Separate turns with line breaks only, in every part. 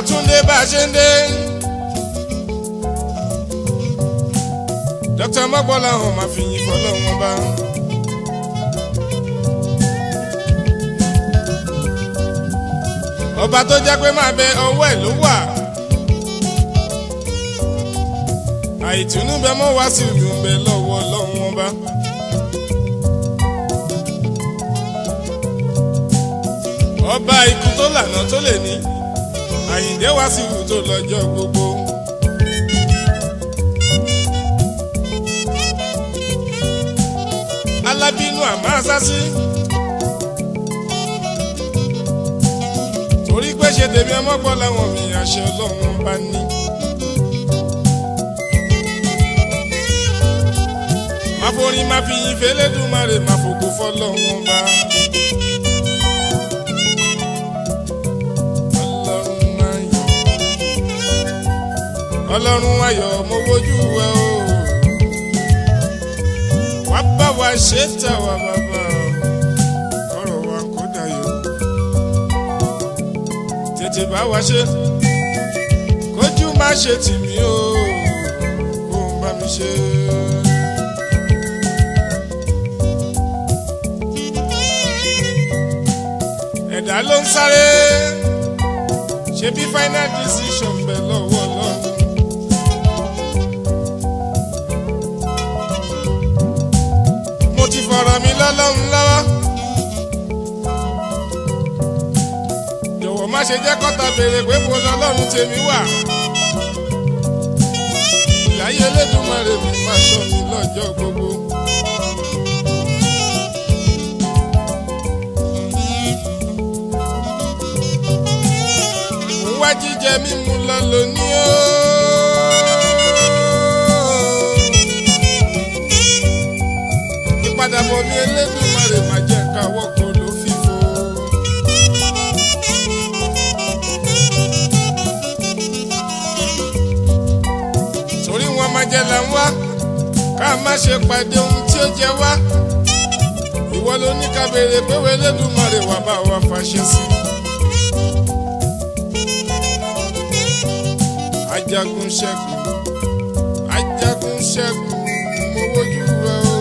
àtúndé bá a ṣe ń dé. dókítà mọ́gbọ́lá hàn máa fi yin fọlọ́wọ́n bá. ọba tó jẹ́ pé máa bẹ ọwọ́ ẹ̀ ló wà. àìtùnú bẹ mọ́ wá sí ìlú bẹ lọ́wọ́ lọ́wọ́n bá. ọba ikú tó lànà tó lè ní àyìndé wá sí ìlú tó lọ́jọ́ gbogbo. alábínú àmọ́ àsásí. torí pé ṣe tèmi ọmọ gbọ́ làwọn mi àṣẹ ọlọ́run bá ní. máa forin máa fi yin fẹlẹ́dùmarè máa fògo fọlọ́run bá. ọlọ́run ayọ̀ ọlọ́run ayọ̀ mo wojú ẹ o wá bá wa ṣe tà wá bàbá ọ̀rọ̀ wa kó dayọ̀ tètè bá wa ṣe kójú má ṣe tì mí o kó ń bá mi ṣe. ẹ̀dá ló ń sáré ṣe bí final decision bẹ̀ lọ́wọ́ lọ́wọ́. mo ti fọ̀rọ̀ mi lọ́lọ́run lọ́wọ́. jọ̀wọ́ má ṣe jẹ́ kọ́ta béèrè pé mo lọ́lọ́run tèmi wà. ìláyé Elédùmarè mi máa ṣọ́ mi lọ́jọ́ gbogbo. mo wá jíjẹ mímu lọ lónìí o. ìpadàbọ̀ mi Elédùmarè má jẹ́ káwọ́ kan ló fífo. torí wọn máa jẹ là ń wá ká má ṣe pàdé ohun tí ó jẹ wá. ìwọ ló ní ká béèrè pé wo Elédùmarè wà bá wa fàṣẹ sí. ajagun ṣẹ́gun ajagun ṣẹ́gun mo wojú rẹ o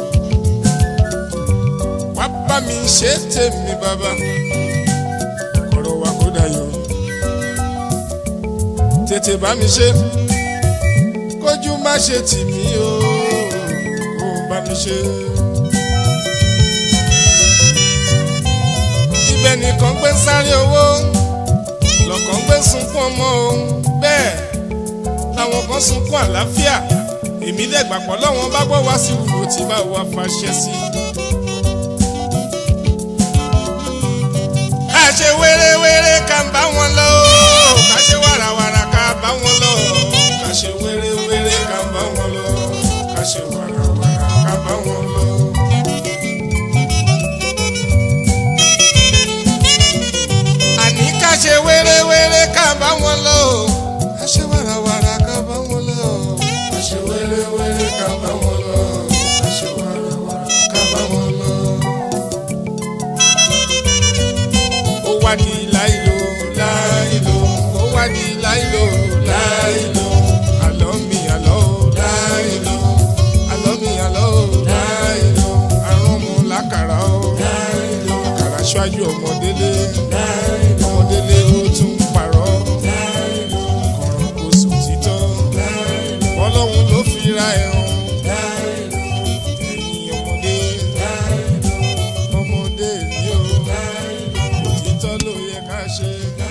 wá bá mi ṣe tèmi bàbá ọ̀rọ̀ wa kó dayọ̀ tètè bá mi ṣe kójú má ṣe tì mí o kó bá mi ṣe. ibẹ̀ nìkan gbé ń sáré owó lọ́kàn gbé ń sunkún ọmọ o bẹ́ẹ̀ làwọn kan sunkún àlàáfíà èmi dẹ̀ gbàpọ̀ lọ́wọ́n bá gbọ́ wá sí wùwò tí bá wa fàṣẹ sí. ká ṣe wéré-wéré ká ń bá wọn lọ o ká ṣe wàràwàrà ká bá wọn lọ ká ṣe wéré-wéré ká ń bá wọn lọ ká ṣe wàràwàrà ká bá wọn lọ. àní ká ṣe wéré-wéré ká bá wọn lọ o ká ṣe wàràwàrà ká bá wọn lọ o ká ṣe wéré-wéré ká bá wọn lọ o ká ṣe wàràwàrà ká bá wọn lọ. ó wá di láìlò láìlò ó wá di láìlò láìlò àlọ́ mi àlọ́ ò láìlò àlọ́ mi àlọ́ ò láìlò àrùn mu lákàrà ò láìlò àkàrà ṣáájú ọmọdélé ọmọdélé ó tún parọ́ kọ̀rọ̀ kò sùn títọ́ ọlọ́run ló fi ra ẹ̀rùn ẹ̀yìn ọmọdé ọmọdé ni ó òtítọ́ ló yẹ ká ṣe.